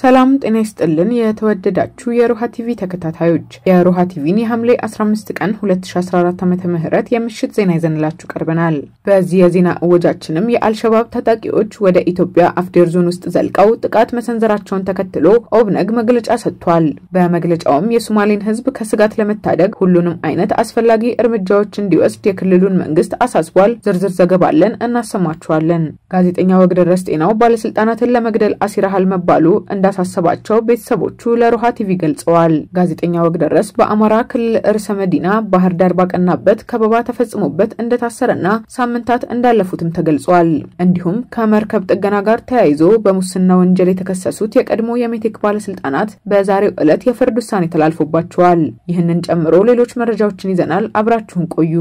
ሰላም ጤና ይስጥልን። የተወደዳችሁ የሮሃ ቲቪ ተከታታዮች የሮሃ ቲቪን የሐምሌ 15 ቀን 2014 ዓ ም የምሽት ዜና ይዘንላችሁ ቀርበናል። በዚህ የዜና እወጃችንም የአልሸባብ ታጣቂዎች ወደ ኢትዮጵያ አፍዴር ዞን ውስጥ ዘልቀው ጥቃት መሰንዘራቸውን ተከትሎ ኦብነግ መግለጫ ሰጥቷል። በመግለጫውም የሶማሌን ሕዝብ ከስጋት ለመታደግ ሁሉንም አይነት አስፈላጊ እርምጃዎች እንዲወስድ የክልሉን መንግስት አሳስቧል። ዝርዝር ዘገባ አለን፣ እናሰማችኋለን። ጋዜጠኛ ወግደረስ ጤናው ባለስልጣናትን ለመግደል አሲረሃል መባሉ እንዳሳሰባቸው ቤተሰቦቹ ለሮሃ ቲቪ ገልጸዋል። ጋዜጠኛ ወግደረስ በአማራ ክልል ርዕሰ መዲና ባህር ዳር ባቀናበት ከበባ ተፈጽሞበት እንደታሰረና ሳምንታት እንዳለፉትም ተገልጿል። እንዲሁም ከመርከብ ጥገና ጋር ተያይዞ በሙስና ወንጀል የተከሰሱት የቀድሞ የሜቴክ ባለስልጣናት በዛሬው ዕለት የፍርድ ውሳኔ ተላልፎባቸዋል። ይህንን ጨምሮ ሌሎች መረጃዎችን ይዘናል። አብራችሁን ቆዩ።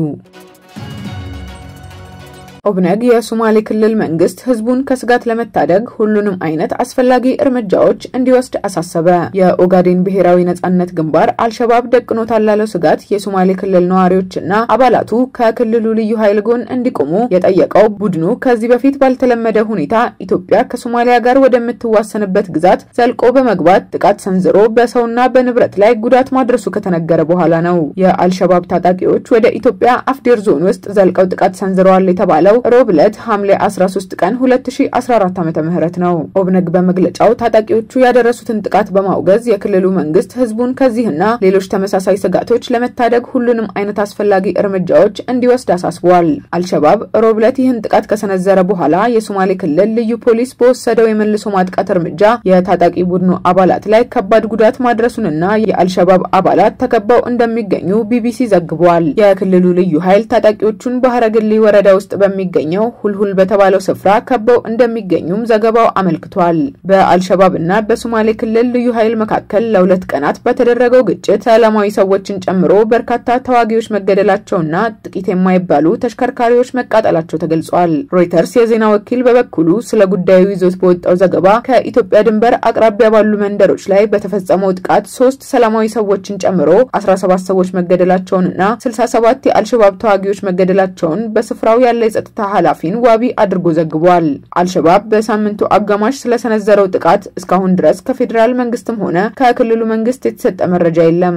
ኦብነግ የሶማሌ ክልል መንግስት ህዝቡን ከስጋት ለመታደግ ሁሉንም አይነት አስፈላጊ እርምጃዎች እንዲወስድ አሳሰበ። የኦጋዴን ብሔራዊ ነጻነት ግንባር አልሸባብ ደቅኖታል ላለው ስጋት የሶማሌ ክልል ነዋሪዎችና አባላቱ ከክልሉ ልዩ ኃይል ጎን እንዲቆሙ የጠየቀው ቡድኑ ከዚህ በፊት ባልተለመደ ሁኔታ ኢትዮጵያ ከሶማሊያ ጋር ወደምትዋሰንበት ግዛት ዘልቆ በመግባት ጥቃት ሰንዝሮ በሰውና በንብረት ላይ ጉዳት ማድረሱ ከተነገረ በኋላ ነው። የአልሸባብ ታጣቂዎች ወደ ኢትዮጵያ አፍዴር ዞን ውስጥ ዘልቀው ጥቃት ሰንዝረዋል የተባለው ሮብ ዕለት ሐምሌ 13 ቀን 2014 ዓ.ም ነው። ኦብነግ በመግለጫው ታጣቂዎቹ ያደረሱትን ጥቃት በማውገዝ የክልሉ መንግስት ህዝቡን ከዚህና ሌሎች ተመሳሳይ ስጋቶች ለመታደግ ሁሉንም አይነት አስፈላጊ እርምጃዎች እንዲወስድ አሳስቧል። አልሸባብ ሮብ ዕለት ይህን ጥቃት ከሰነዘረ በኋላ የሶማሌ ክልል ልዩ ፖሊስ በወሰደው የመልሶ ማጥቃት እርምጃ የታጣቂ ቡድኑ አባላት ላይ ከባድ ጉዳት ማድረሱንና የአልሸባብ አባላት ተከበው እንደሚገኙ ቢቢሲ ዘግቧል። የክልሉ ልዩ ኃይል ታጣቂዎቹን በሀረግሊ ወረዳ ውስጥ በሚ የሚገኘው ሁልሁል በተባለው ስፍራ ከበው እንደሚገኙም ዘገባው አመልክቷል። በአልሸባብ እና በሶማሌ ክልል ልዩ ኃይል መካከል ለሁለት ቀናት በተደረገው ግጭት ሰላማዊ ሰዎችን ጨምሮ በርካታ ተዋጊዎች መገደላቸውና ጥቂት የማይባሉ ተሽከርካሪዎች መቃጠላቸው ተገልጿል። ሮይተርስ የዜና ወኪል በበኩሉ ስለ ጉዳዩ ይዞት በወጣው ዘገባ ከኢትዮጵያ ድንበር አቅራቢያ ባሉ መንደሮች ላይ በተፈጸመው ጥቃት ሶስት ሰላማዊ ሰዎችን ጨምሮ 17 ሰዎች መገደላቸውንና 67 የአልሸባብ ተዋጊዎች መገደላቸውን በስፍራው ያለ የጸጥታ ኃላፊን ዋቢ አድርጎ ዘግቧል። አልሸባብ በሳምንቱ አጋማሽ ስለሰነዘረው ጥቃት እስካሁን ድረስ ከፌዴራል መንግስትም ሆነ ከክልሉ መንግስት የተሰጠ መረጃ የለም።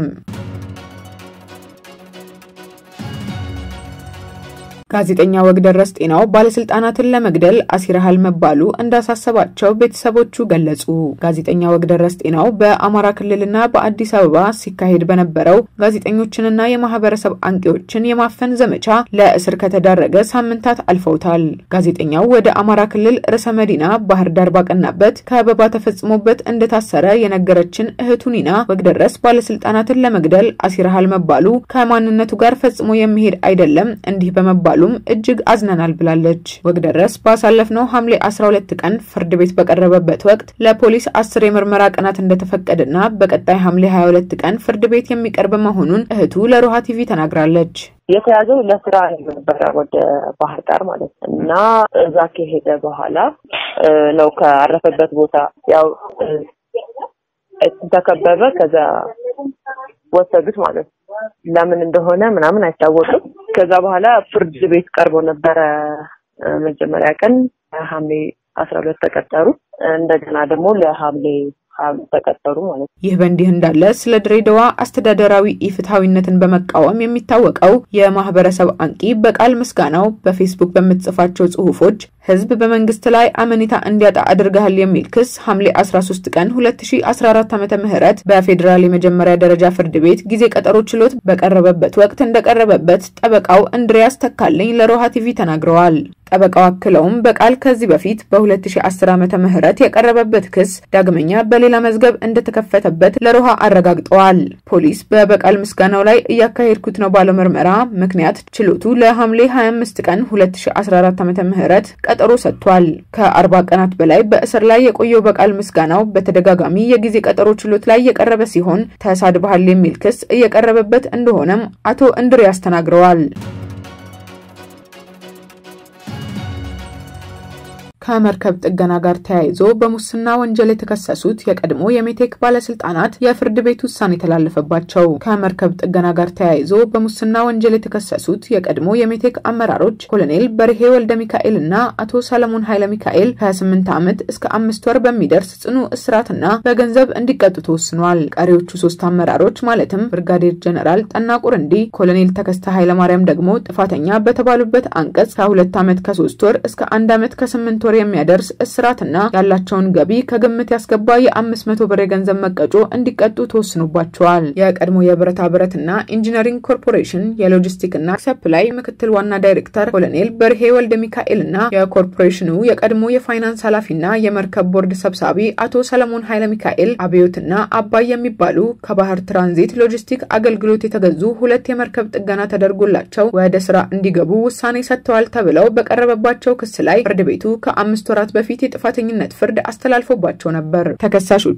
ጋዜጠኛ ወግደረስ ጤናው ባለስልጣናትን ለመግደል አሲረሃል መባሉ እንዳሳሰባቸው ቤተሰቦቹ ገለጹ። ጋዜጠኛ ወግደረስ ጤናው በአማራ ክልልና በአዲስ አበባ ሲካሄድ በነበረው ጋዜጠኞችንና የማህበረሰብ አንቂዎችን የማፈን ዘመቻ ለእስር ከተዳረገ ሳምንታት አልፈውታል። ጋዜጠኛው ወደ አማራ ክልል ርዕሰ መዲና ባህር ዳር ባቀናበት ከበባ ተፈጽሞበት እንደታሰረ የነገረችን እህቱ ኒና ወግደረስ ባለስልጣናትን ለመግደል አሲረሃል መባሉ ከማንነቱ ጋር ፈጽሞ የሚሄድ አይደለም እንዲህ በመባሉ እጅግ አዝነናል ብላለች። ወግደረስ ባሳለፍነው ሐምሌ 12 ቀን ፍርድ ቤት በቀረበበት ወቅት ለፖሊስ አስር የምርመራ ቀናት እንደተፈቀደና በቀጣይ ሐምሌ 22 ቀን ፍርድ ቤት የሚቀርብ መሆኑን እህቱ ለሮሃ ቲቪ ተናግራለች። የተያዘው ለስራ ነበረ ወደ ባህር ዳር ማለት ነው እና እዛ ከሄደ በኋላ ነው ከአረፈበት ቦታ ያው ተከበበ። ከዛ ወሰዱት ማለት ነው። ለምን እንደሆነ ምናምን አይታወቅም። ከዛ በኋላ ፍርድ ቤት ቀርቦ ነበረ። መጀመሪያ ቀን ሐምሌ አስራ ሁለት ተቀጠሩ። እንደገና ደግሞ ለሐምሌ ተቀጠሩ ማለት ነው። ይህ በእንዲህ እንዳለ ስለ ድሬዳዋ አስተዳደራዊ ኢፍትሐዊነትን በመቃወም የሚታወቀው የማህበረሰብ አንቂ በቃል ምስጋናው በፌስቡክ በምትጽፋቸው ጽሁፎች ህዝብ በመንግስት ላይ አመኔታ እንዲያጣ አድርገሃል የሚል ክስ ሐምሌ 13 ቀን 2014 ዓ ም በፌዴራል የመጀመሪያ ደረጃ ፍርድ ቤት ጊዜ ቀጠሮ ችሎት በቀረበበት ወቅት እንደቀረበበት ጠበቃው እንድሪያስ ተካልኝ ለሮሃ ቲቪ ተናግረዋል። ጠበቃው አክለውም በቃል ከዚህ በፊት በ2010 ዓ ም የቀረበበት ክስ ዳግመኛ በሌላ መዝገብ እንደተከፈተበት ለሮሃ አረጋግጠዋል። ፖሊስ በበቃል ምስጋናው ላይ እያካሄድኩት ነው ባለው ምርመራ ምክንያት ችሎቱ ለሐምሌ 25 ቀን 2014 ዓ ም ቀጠሮ ሰጥቷል። ከ40 ቀናት በላይ በእስር ላይ የቆየው በቃል ምስጋናው በተደጋጋሚ የጊዜ ቀጠሮ ችሎት ላይ የቀረበ ሲሆን ተሳድበሃል የሚል ክስ እየቀረበበት እንደሆነም አቶ እንድሪያስ ተናግረዋል። ከመርከብ ጥገና ጋር ተያይዞ በሙስና ወንጀል የተከሰሱት የቀድሞ የሜቴክ ባለስልጣናት የፍርድ ቤት ውሳኔ ተላለፈባቸው። ከመርከብ ጥገና ጋር ተያይዞ በሙስና ወንጀል የተከሰሱት የቀድሞ የሜቴክ አመራሮች ኮሎኔል በርሄ ወልደ ሚካኤል እና አቶ ሰለሞን ኃይለ ሚካኤል ከ28 ዓመት እስከ አምስት ወር በሚደርስ ጽኑ እስራትና በገንዘብ እንዲቀጡ ተወስኗል። ቀሪዎቹ ሶስት አመራሮች ማለትም ብርጋዴር ጀነራል ጠና ቁርንዲ፣ ኮሎኔል ተከስተ ኃይለማርያም ደግሞ ጥፋተኛ በተባሉበት አንቀጽ ከሁለት ዓመት ከሶስት ወር እስከ አንድ ዓመት ከስምንት ወር የሚያደርስ እስራትና ያላቸውን ገቢ ከግምት ያስገባ የአምስት መቶ ብር የገንዘብ መቀጮ እንዲቀጡ ተወስኖባቸዋል። የቀድሞ የብረታ ብረትና ኢንጂነሪንግ ኮርፖሬሽን የሎጂስቲክና ሰፕላይ ምክትል ዋና ዳይሬክተር ኮሎኔል በርሄ ወልደ ሚካኤል እና የኮርፖሬሽኑ የቀድሞ የፋይናንስ ኃላፊና የመርከብ ቦርድ ሰብሳቢ አቶ ሰለሞን ኃይለ ሚካኤል አብዮትና አባይ የሚባሉ ከባህር ትራንዚት ሎጂስቲክ አገልግሎት የተገዙ ሁለት የመርከብ ጥገና ተደርጎላቸው ወደ ስራ እንዲገቡ ውሳኔ ሰጥተዋል ተብለው በቀረበባቸው ክስ ላይ ፍርድ ቤቱ ከአምስት ወራት በፊት የጥፋተኝነት ፍርድ አስተላልፎባቸው ነበር። ተከሳሾቹ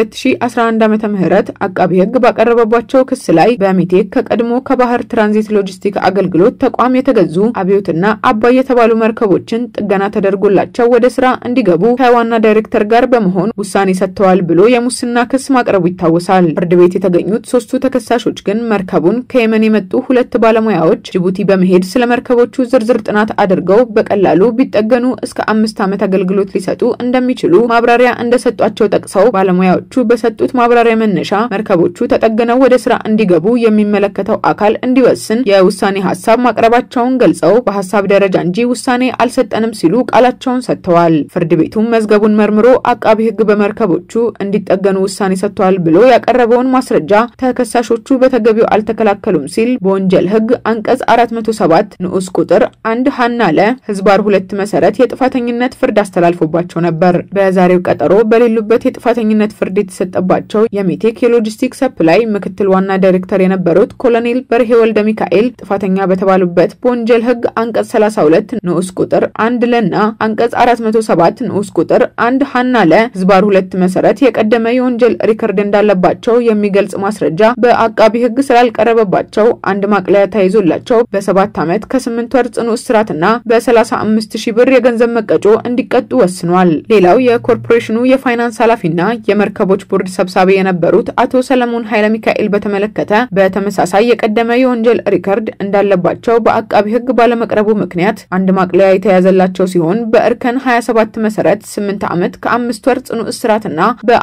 በ2011 ዓ ም አቃቢ ሕግ ባቀረበባቸው ክስ ላይ በሚቴክ ከቀድሞ ከባህር ትራንዚት ሎጂስቲክ አገልግሎት ተቋም የተገዙ አብዮትና አባይ የተባሉ መርከቦችን ጥገና ተደርጎላቸው ወደ ስራ እንዲገቡ ከዋና ዳይሬክተር ጋር በመሆን ውሳኔ ሰጥተዋል ብሎ የሙስና ክስ ማቅረቡ ይታወሳል። ፍርድ ቤት የተገኙት ሶስቱ ተከሳሾች ግን መርከቡን ከየመን የመጡ ሁለት ባለሙያዎች ጅቡቲ በመሄድ ስለ መርከቦቹ ዝርዝር ጥናት አድርገው በቀላሉ ቢጠገኑ እስከ አምስት ዓመት አገልግሎት ሊሰጡ እንደሚችሉ ማብራሪያ እንደሰጧቸው ጠቅሰው ባለሙያዎቹ በሰጡት ማብራሪያ መነሻ መርከቦቹ ተጠግነው ወደ ስራ እንዲገቡ የሚመለከተው አካል እንዲወስን የውሳኔ ሀሳብ ማቅረባቸውን ገልጸው በሀሳብ ደረጃ እንጂ ውሳኔ አልሰጠንም ሲሉ ቃላቸውን ሰጥተዋል። ፍርድ ቤቱም መዝገቡን መርምሮ አቃቢ ሕግ በመርከቦቹ እንዲጠገኑ ውሳኔ ሰጥተዋል ብሎ ያቀረበውን ማስረጃ ተከሳሾቹ በተገቢው አልተከላከሉም ሲል በወንጀል ሕግ አንቀጽ 407 ንዑስ ቁጥር አንድ ሀና ለ ህዝባር ሁለት መሰረት የጥፋተኝነት ፍርድ አስተላልፎባቸው ነበር። በዛሬው ቀጠሮ በሌሉበት የጥፋተኝነት ፍርድ የተሰጠባቸው የሜቴክ የሎጂስቲክ ሰፕላይ ምክትል ዋና ዳይሬክተር የነበሩት ኮሎኔል በርሄ ወልደ ሚካኤል ጥፋተኛ በተባሉበት በወንጀል ሕግ አንቀጽ 32 ንዑስ ቁጥር አንድ ለና አንቀጽ 407 ንዑስ ቁጥር አንድ ሀና ለ ህዝባር ሁለት መሰረት የቀደመ የወንጀል ሪከርድ እንዳለባቸው የሚገልጽ ማስረጃ በአቃቢ ህግ ስላልቀረበባቸው አንድ ማቅለያ ተይዞላቸው በሰባት ዓመት ከስምንት ወር ጽኑ እስራትና በ35 ሺህ ብር የገንዘብ መቀጮ እንዲቀጡ ወስኗል። ሌላው የኮርፖሬሽኑ የፋይናንስ ኃላፊና የመርከቦች ቦርድ ሰብሳቢ የነበሩት አቶ ሰለሞን ኃይለ ሚካኤል በተመለከተ በተመሳሳይ የቀደመ የወንጀል ሪከርድ እንዳለባቸው በአቃቢ ህግ ባለመቅረቡ ምክንያት አንድ ማቅለያ የተያዘላቸው ሲሆን በእርከን 27 መሰረት 8 ዓመት ከአምስት ወር ጽኑ እስራትና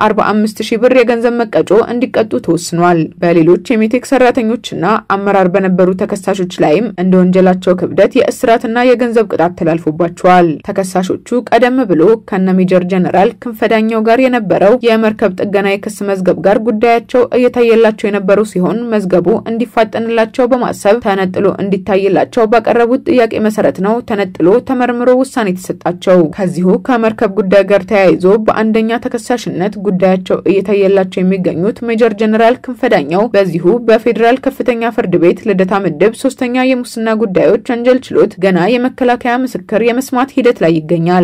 በ45 ሺህ ብር የገንዘብ መቀጮ እንዲቀጡ ተወስኗል። በሌሎች የሜቴክ ሰራተኞችና አመራር በነበሩ ተከሳሾች ላይም እንደ ወንጀላቸው ክብደት የእስራትና የገንዘብ ቅጣት ተላልፎባቸዋል። ተከሳሾቹ ቀደም ብሎ ከነ ሜጀር ጀነራል ክንፈዳኛው ጋር የነበረው የመርከብ ጥገና የክስ መዝገብ ጋር ጉዳያቸው እየታየላቸው የነበሩ ሲሆን መዝገቡ እንዲፋጠንላቸው በማሰብ ተነጥሎ እንዲታይላቸው ባቀረቡት ጥያቄ መሰረት ነው ተነጥሎ ተመርምሮ ውሳኔ የተሰጣቸው። ከዚሁ ከመርከብ ጉዳይ ጋር ተያይዞ በአንደኛ ተከሳሽነት ጉዳያቸው እየታየላቸው የሚገኙት ሜጀር ጀነራል ክንፈዳኛው በዚሁ በፌዴራል ከፍተኛ ፍርድ ቤት ልደታ ምድብ ሶስተኛ የሙስና ጉዳዮች ወንጀል ችሎት ገና የመከላከያ ምስክር የመስማት ሂደት ላይ ይገኛል።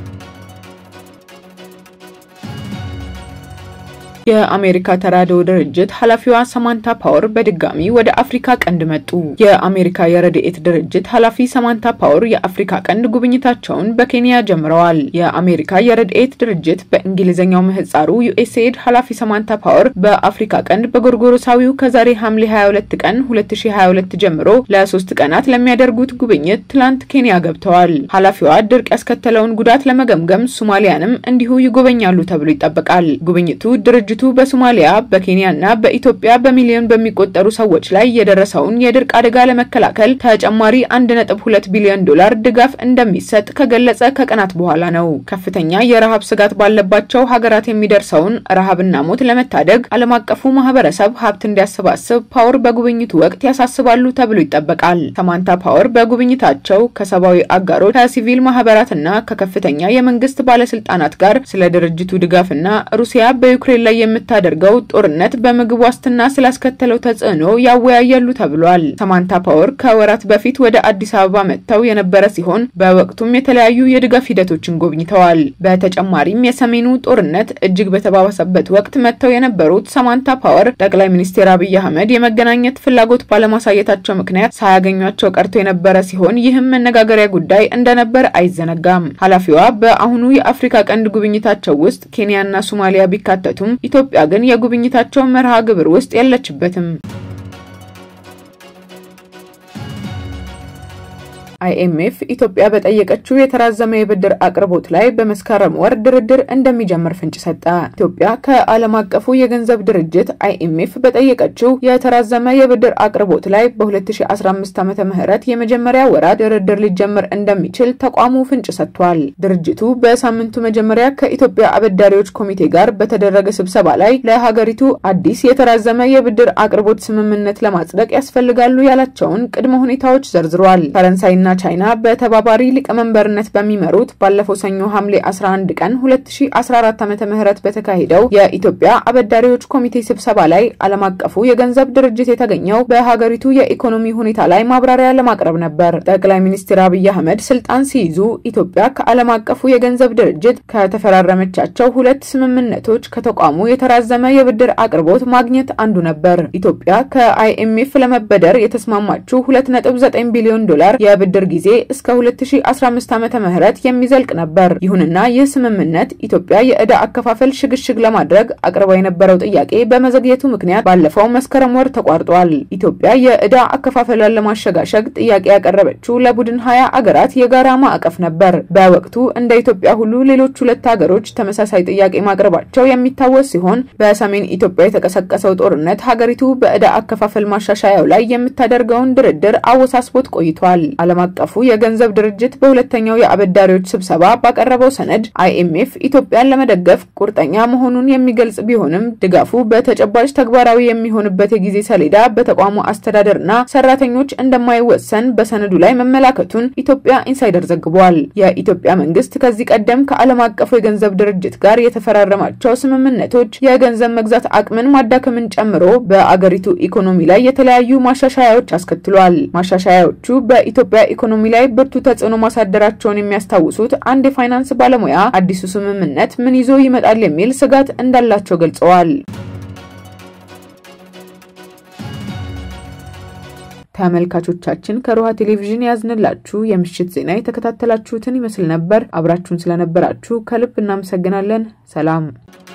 የአሜሪካ ተራድኦ ድርጅት ኃላፊዋ ሰማንታ ፓወር በድጋሚ ወደ አፍሪካ ቀንድ መጡ። የአሜሪካ የረድኤት ድርጅት ኃላፊ ሰማንታ ፓወር የአፍሪካ ቀንድ ጉብኝታቸውን በኬንያ ጀምረዋል። የአሜሪካ የረድኤት ድርጅት በእንግሊዝኛው ምህጻሩ ዩኤስኤድ ኃላፊ ሰማንታ ፓወር በአፍሪካ ቀንድ በጎርጎሮሳዊው ከዛሬ ሐምሌ 22 ቀን 2022 ጀምሮ ለሶስት ቀናት ለሚያደርጉት ጉብኝት ትላንት ኬንያ ገብተዋል። ኃላፊዋ ድርቅ ያስከተለውን ጉዳት ለመገምገም ሶማሊያንም እንዲሁ ይጎበኛሉ ተብሎ ይጠበቃል። ጉብኝቱ ድርጅቱ በሶማሊያ በኬንያና በኢትዮጵያ በሚሊዮን በሚቆጠሩ ሰዎች ላይ የደረሰውን የድርቅ አደጋ ለመከላከል ተጨማሪ 1.2 ቢሊዮን ዶላር ድጋፍ እንደሚሰጥ ከገለጸ ከቀናት በኋላ ነው። ከፍተኛ የረሃብ ስጋት ባለባቸው ሀገራት የሚደርሰውን ረሃብና ሞት ለመታደግ ዓለም አቀፉ ማህበረሰብ ሀብት እንዲያሰባስብ ፓወር በጉብኝቱ ወቅት ያሳስባሉ ተብሎ ይጠበቃል። ሰማንታ ፓወር በጉብኝታቸው ከሰብአዊ አጋሮች፣ ከሲቪል ማህበራትና ከከፍተኛ የመንግስት ባለስልጣናት ጋር ስለ ድርጅቱ ድጋፍና ሩሲያ በዩክሬን ላይ የምታደርገው ጦርነት በምግብ ዋስትና ስላስከተለው ተጽዕኖ ያወያያሉ ተብሏል። ሰማንታ ፓወር ከወራት በፊት ወደ አዲስ አበባ መጥተው የነበረ ሲሆን በወቅቱም የተለያዩ የድጋፍ ሂደቶችን ጎብኝተዋል። በተጨማሪም የሰሜኑ ጦርነት እጅግ በተባባሰበት ወቅት መጥተው የነበሩት ሰማንታ ፓወር ጠቅላይ ሚኒስትር አብይ አህመድ የመገናኘት ፍላጎት ባለማሳየታቸው ምክንያት ሳያገኟቸው ቀርቶ የነበረ ሲሆን ይህም መነጋገሪያ ጉዳይ እንደነበር አይዘነጋም። ኃላፊዋ በአሁኑ የአፍሪካ ቀንድ ጉብኝታቸው ውስጥ ኬንያና ሶማሊያ ቢካተቱም ኢትዮጵያ ግን የጉብኝታቸው መርሃ ግብር ውስጥ የለችበትም። አይኤምኤፍ ኢትዮጵያ በጠየቀችው የተራዘመ የብድር አቅርቦት ላይ በመስከረም ወር ድርድር እንደሚጀምር ፍንጭ ሰጠ። ኢትዮጵያ ከዓለም አቀፉ የገንዘብ ድርጅት አይኤምኤፍ በጠየቀችው የተራዘመ የብድር አቅርቦት ላይ በ2015 ዓመተ ምህረት የመጀመሪያ ወራት ድርድር ሊጀምር እንደሚችል ተቋሙ ፍንጭ ሰጥቷል። ድርጅቱ በሳምንቱ መጀመሪያ ከኢትዮጵያ አበዳሪዎች ኮሚቴ ጋር በተደረገ ስብሰባ ላይ ለሀገሪቱ አዲስ የተራዘመ የብድር አቅርቦት ስምምነት ለማጽደቅ ያስፈልጋሉ ያላቸውን ቅድመ ሁኔታዎች ዘርዝሯል። ፈረንሳይና ቻይና በተባባሪ ሊቀመንበርነት በሚመሩት ባለፈው ሰኞ ሐምሌ 11 ቀን 2014 ዓመተ ምህረት በተካሄደው የኢትዮጵያ አበዳሪዎች ኮሚቴ ስብሰባ ላይ ዓለም አቀፉ የገንዘብ ድርጅት የተገኘው በሀገሪቱ የኢኮኖሚ ሁኔታ ላይ ማብራሪያ ለማቅረብ ነበር። ጠቅላይ ሚኒስትር አብይ አህመድ ስልጣን ሲይዙ ኢትዮጵያ ከዓለም አቀፉ የገንዘብ ድርጅት ከተፈራረመቻቸው ሁለት ስምምነቶች ከተቋሙ የተራዘመ የብድር አቅርቦት ማግኘት አንዱ ነበር። ኢትዮጵያ ከአይኤምኤፍ ለመበደር የተስማማችው 2.9 ቢሊዮን ዶላር የብድር ጊዜ እስከ 2015 ዓመተ ምህረት የሚዘልቅ ነበር። ይሁንና ይህ ስምምነት ኢትዮጵያ የዕዳ አከፋፈል ሽግሽግ ለማድረግ አቅርባ የነበረው ጥያቄ በመዘግየቱ ምክንያት ባለፈው መስከረም ወር ተቋርጧል። ኢትዮጵያ የዕዳ አከፋፈሏን ለማሸጋሸግ ጥያቄ ያቀረበችው ለቡድን ሀያ አገራት የጋራ ማዕቀፍ ነበር። በወቅቱ እንደ ኢትዮጵያ ሁሉ ሌሎች ሁለት ሀገሮች ተመሳሳይ ጥያቄ ማቅረባቸው የሚታወስ ሲሆን በሰሜን ኢትዮጵያ የተቀሰቀሰው ጦርነት ሀገሪቱ በዕዳ አከፋፈል ማሻሻያው ላይ የምታደርገውን ድርድር አወሳስቦት ቆይቷል። ዓለም አቀፉ የገንዘብ ድርጅት በሁለተኛው የአበዳሪዎች ስብሰባ ባቀረበው ሰነድ አይኤምኤፍ ኢትዮጵያን ለመደገፍ ቁርጠኛ መሆኑን የሚገልጽ ቢሆንም ድጋፉ በተጨባጭ ተግባራዊ የሚሆንበት የጊዜ ሰሌዳ በተቋሙ አስተዳደርና ሰራተኞች እንደማይወሰን በሰነዱ ላይ መመላከቱን ኢትዮጵያ ኢንሳይደር ዘግቧል። የኢትዮጵያ መንግስት ከዚህ ቀደም ከዓለም አቀፉ የገንዘብ ድርጅት ጋር የተፈራረማቸው ስምምነቶች የገንዘብ መግዛት አቅምን ማዳከምን ጨምሮ በአገሪቱ ኢኮኖሚ ላይ የተለያዩ ማሻሻያዎች አስከትሏል። ማሻሻያዎቹ በኢትዮጵያ ኢኮኖሚ ላይ ብርቱ ተጽዕኖ ማሳደራቸውን የሚያስታውሱት አንድ የፋይናንስ ባለሙያ አዲሱ ስምምነት ምን ይዞ ይመጣል የሚል ስጋት እንዳላቸው ገልጸዋል። ተመልካቾቻችን ከሮሃ ቴሌቪዥን ያዝንላችሁ የምሽት ዜና የተከታተላችሁትን ይመስል ነበር። አብራችሁን ስለነበራችሁ ከልብ እናመሰግናለን። ሰላም